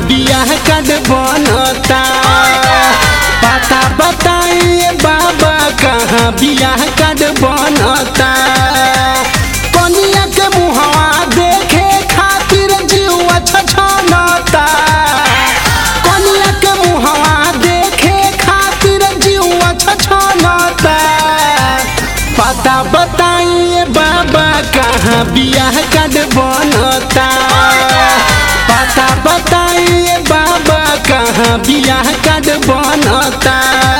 बियाह कार्ड बनता पता बताइए बाबा कहाँ बियाह कार्ड बनता कनिया के मुहवा देखे खातिर जीवा छछनता कनिया के मुहवा देखे खातिर जीवा छछनता पता बताइए बाबा कहाँ बियाह कार्ड बनता पता बताइए बाबा कहाँ बियाह कार्ड बनता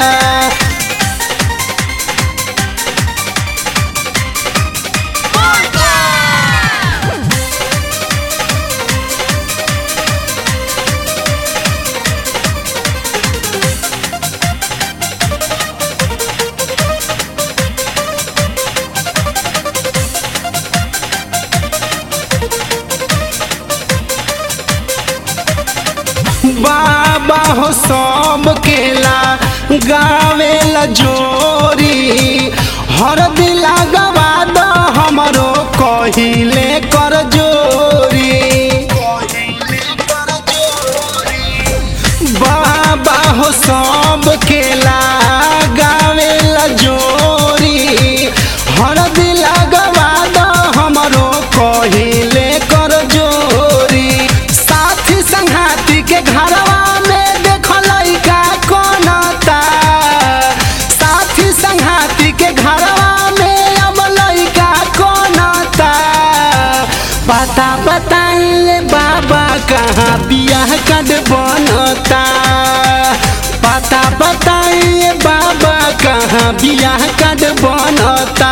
बाबा हो सब केला गावेला जोरी हर दिला गवा द हमरो कहिले कर जोरी बाबा हो सब केला गावेला जोरी हर दिला गवा द हमरो कहिले कर जोरी साथी संघाती के घरवा में देख लइका कोनता साथी संघाती के घरवा में अब लइका कोनता पता बताइए बाबा कहाँ बियाह कार्ड बनता पता बताइए बाबा कहाँ बियाह कार्ड बनता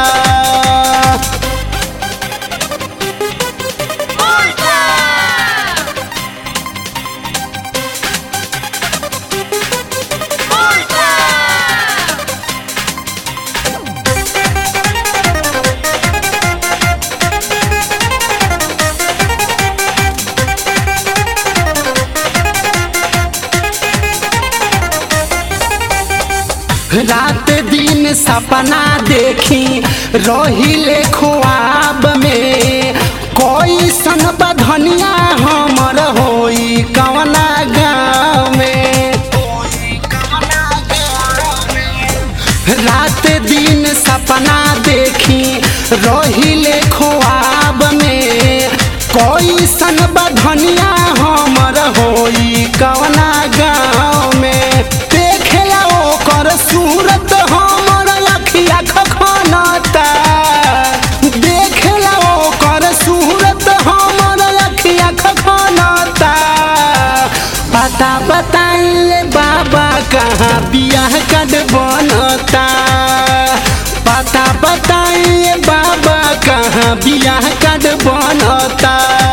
रात दिन सपना देखी रहिले ख्वाब में कोई सन बधनिया हमर होई कवना गाँव में रात दिन सपना देखी रहिले ख्वाब में कोई सन बधनिया हमर होई कवना गाँव में देखेला ओकर सूरत हमर अखिया खखनता देखेला ओकर सूरत हमर अखिया खखनता पता बताइए बाबा कहाँ बियाह कार्ड बनता पता बताइए बाबा कहाँ बियाह कार्ड बनता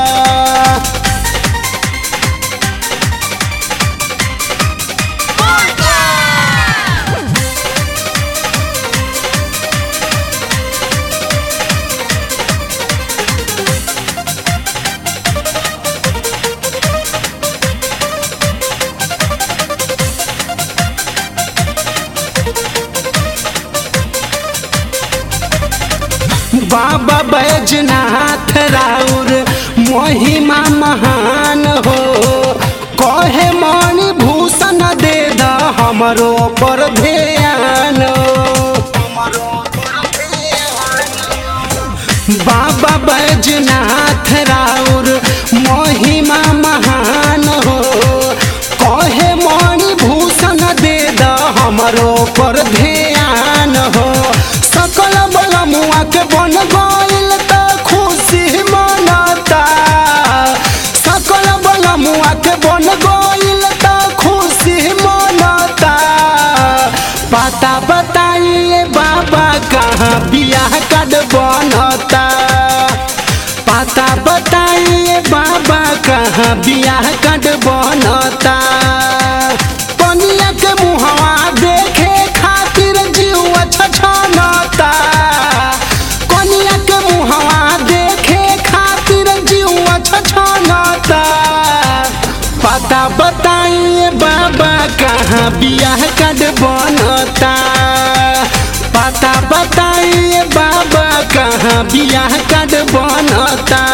बाबा बैजनाथ राउर महिमा महान हो कहे मणि भूषण दे द हमरो पर ध्यान बाबा बैजनाथ राउर महिमा महान हो कहे मणि भूषण दे द हमरो पर ध्यान हो सकल बलमुआ के बन गइल त खुशी मनता सकल बलमुआ के बन गइल त खुशी मनता पता बताइए बाबा कहाँ बियाह कार्ड बनता पता बताइए बाबा कहाँ बियाह कार्ड बनता कनिया के मुहवा देखे खातिर जीवा छछनता कनिया के मुहवा देखे खातिर जीवा छछनता पता बताइए बाबा कहाँ बियाह कार्ड बनता पता बताइए बाबा कहाँ बियाह कार्ड बनता